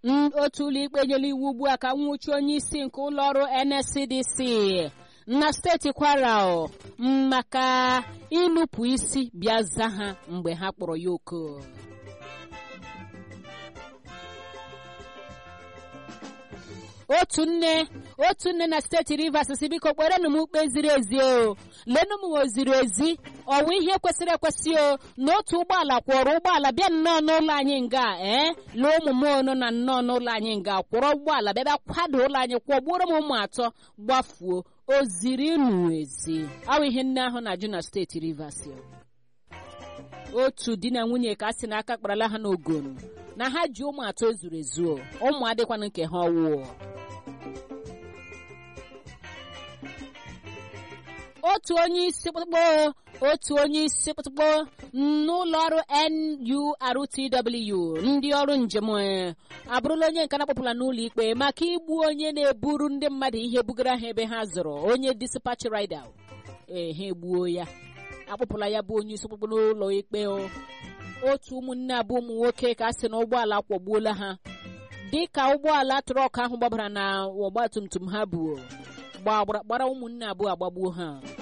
otu ụlọikpe nyere iwu ugbu a ka nwụchi onye isi nke ụlọọrụ nscdc na steeti kwara maka ịnụpụ isi bịa za ha mgbe ha kpọrọ ya oku otu nne otu nne na steeti rivers si biko kperenụ m ikpe ziri ezi o lenụ m o ziri ezi ọwụ ihe kwesịrị ekwesị o na otu ụgbọala kwọrọ ụgbọala bịa nnọọ n'ụlọ anyị nga ee lee ụmụ m ono na nnọọ n'ụlọ anyị nga kwọrọ ụgbọala bịa bịa kwado ụlọ anyị kwọgbuoro m ụmụ atọ gbafuo o ziri nụ ezi awụ ihe nne ahụ na-ajụ na steeti rivers otu di na nwunye ka a sị na aka kparala ha n'ogon na ha ji ụmụ atọ ezuru ezu ụmụ adịkwana nke ha ọwụọ otu onye isi kpụkpọ otu onye isi kpụkpọ n'ụlọ ọrụ NURTW ndị ọrụ njem abụrụla onye nke na-akpọpụla n'ụlọ ikpe maka igbu onye na-eburu ndị mmadụ ihe bugara ha ebe ha zụrụ onye dispatch rider ee ha egbuo ya akpọpụla ya bụ onye isi kpụkpọ n'ụlọ ikpe otu ụmụnne abụọ ụmụ nwoke ka a sị na ụgbọala kwọgbuola ha dị ka ụgbọala trọk ahụ gbabara na ọgbatumtum ha bụ gbara ụmụnne abụọ agbagbuo ha